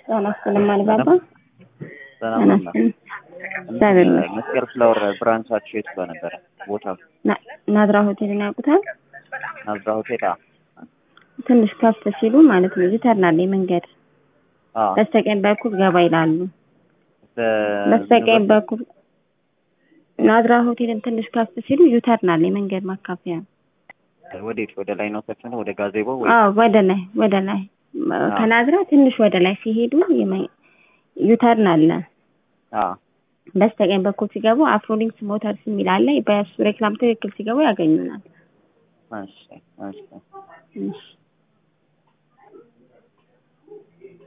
ጤና ይስጥልኝ አልባባ። ሰላም ጤና ነው። ይስጥልኝ። እግዚአብሔር ይመስገን። መስቀል ፍላወር ብራንቻችሁ የት ጋር ነበረ? ቦታው ና- ናዝራ ሆቴልን ያውቁታል? ናዝራ ሆቴል። አ ትንሽ ከፍ ሲሉ ማለት ነው ዩተርናል መንገድ አ በስተቀኝ በኩል ገባ ይላሉ። በ- በስተቀኝ በኩል ናዝራ ሆቴልን ትንሽ ከፍ ሲሉ ዩተርናል መንገድ ማካፈያ ነው። ወዴት? ወደ ላይ ነው ሰፊ ነው? ወደ ጋዜቦ ወይ? አዎ ወደ ላይ ወደ ላይ ከናዝራ ትንሽ ወደ ላይ ሲሄዱ የመ- ዩተርን አለ። አ በስተቀኝ በኩል ሲገቡ አፍሮሊንክስ ሞተርስ የሚል አለ። በሱ ሬክላም ትክክል ሲገቡ ያገኙናል። እሺ እሺ እሺ